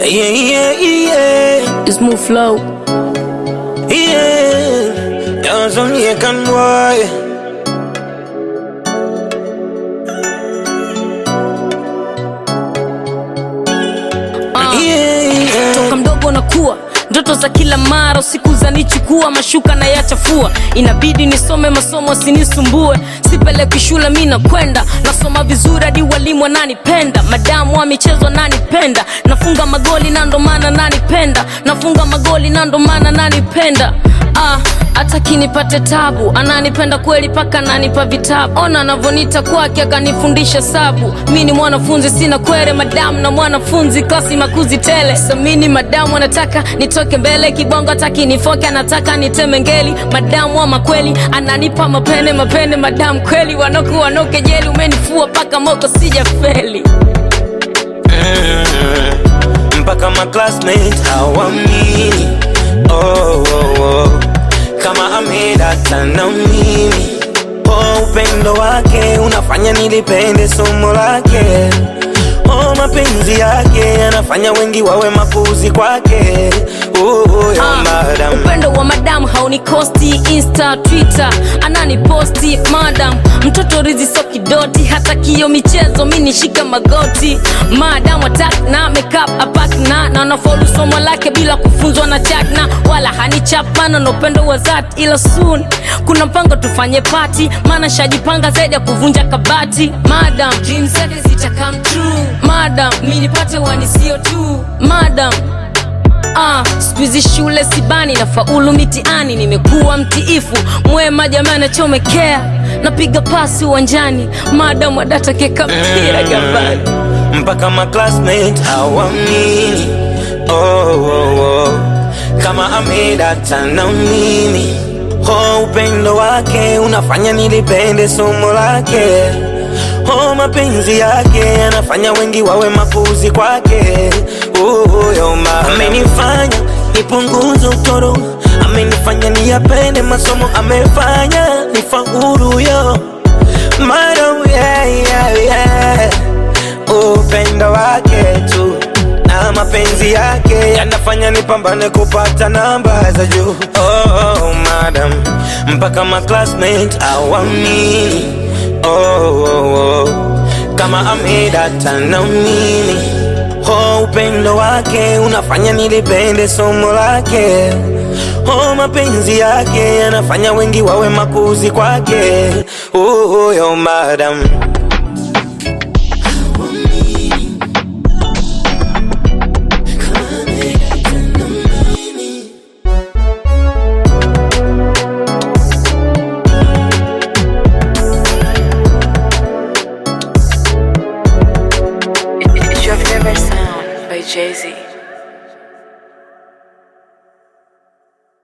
Yeah, yeah, yeah, It's move flow. yeah. Johnson, yeah, can boy. Uh. Yeah, yeah. toka mdogo nakuwa ndoto za kila mara usiku zanichukua mashuka na yachafua inabidi nisome masomo sinisumbue sipeleki shule mi nakwenda nasoma vizuri hadi walimu wananipenda madamu wa michezo nanipenda nafunga magoli na ndo maana nanipenda nafunga magoli na ndo maana nanipenda ah, hata kinipate tabu ananipenda kweli paka ananipa vitabu ona anavonita kwake akanifundisha sabu mi ni mwanafunzi sina kwere madamu na mwanafunzi klasi makuzi tele samini madamu anataka nitoke mbele kibongo ataki nifoke anataka niteme ngeli madamu ama kweli ananipa mapene mapene madamu kweli wanoku wanoke jeli umenifua paka moko sija feli Mm, mpaka ma classmates hawamini oh, oh, oh. kama amedata na mimi oh, upendo wake unafanya nilipende somo lake oh, mapenzi yake yanafanya wengi wawe mapuzi kwake oh, oh, yo, Ah, madam. upendo wa madam haunikosti insta twitter ananiposti madam mtoto rizi so kidoti hata kio michezo mi nishika magoti madam atak na makeup apak na na nafaulu somo lake bila kufunzwa na chakna wala hanichapana na upendo wa zat ila soon kuna mpango tufanye pati maana shajipanga zaidi ya kuvunja kabati madam dreams zake zita come true madam mi nipate wanisio tu madam Ah, skuizi shule sibani na faulu mitiani nimekuwa mtiifu mwema jamani achomekea napiga pasi uwanjani madamu adatakeka mpira gambani mpaka ma classmate hawamini oh, oh, oh. kama amedata na mimi oh, upendo wake unafanya nilipende somo lake oh, mapenzi yake yanafanya wengi wawe mapuzi kwake oh, yo, ma- amenifanya nipunguze utoro amenifanya niyapende masomo amefanya nifaulu yo Madam, yeah, yeah, yeah upendo wake tu na mapenzi yake yanafanya nipambane kupata namba za juu oh, oh, madam mpaka ma classmate awamini oh, oh, oh. kama amedata na mimi oh, upendo wake unafanya nilipende somo lake oh, mapenzi yake yanafanya wengi wawe mapuzi kwake oh, oh, yo, madam It's your favorite sound by Jay Z.